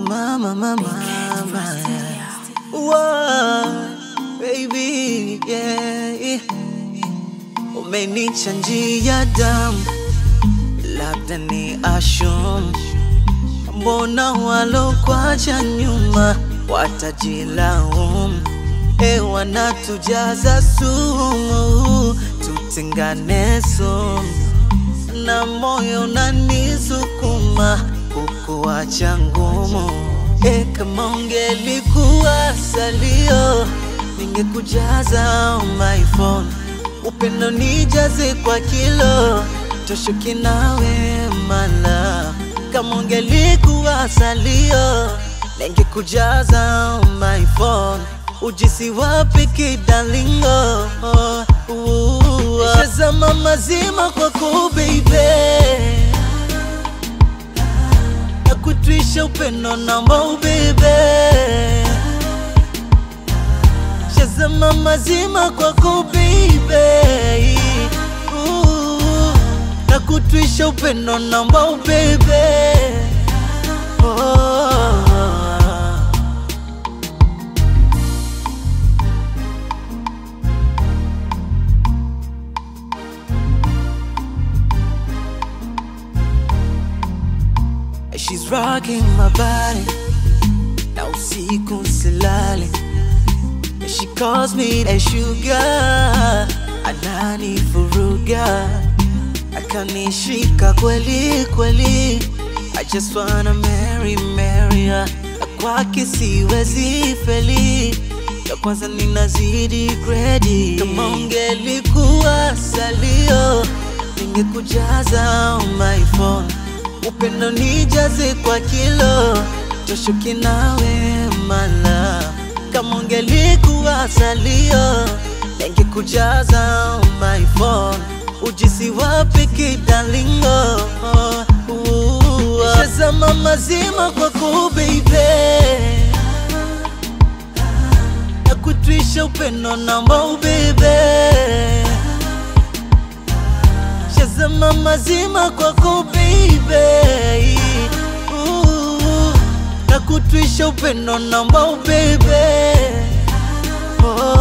mama, mama, mama. Whoa, baby, yeah. Umenichanjia damu, labda ni ashum. Mbona walokwacha nyuma watajilaumu? E, wanatujaza sumu, tutengane sumu, na moyo unanisukuma kukuacha ngumu. E, kama ungelikuwa salio, ningekujaza my phone, upendo nijaze kwa kilo, toshuki nawe mala. Kama ungelikuwa salio, ningekujaza my phone, ujisi wapi kidalingo? Shazama mazima kwako baby na kutwisha upendo namba ubebe shazama mazima kwako baby Ooh, na kutwisha upendo namba ubebe oh. She's rocking my body na usiku silali She calls me a sugar anani furuga akanishika kweli kweli I just wanna marry marry her Na kwake siwezi feli ya kwanza ninazidi gredi kama ungelikuwa salio ningekujaza my phone upendo nijaze kwa kilo toshuki nawe mala kama ungelikuwa salio ningekujaza my phone ujisi wapi kidalingo shazama mazima kwako baby na kutwisha upendo namba ubebe shazama mazima kwako baby Ooh, na kutwisha upendo namba ubebe oh.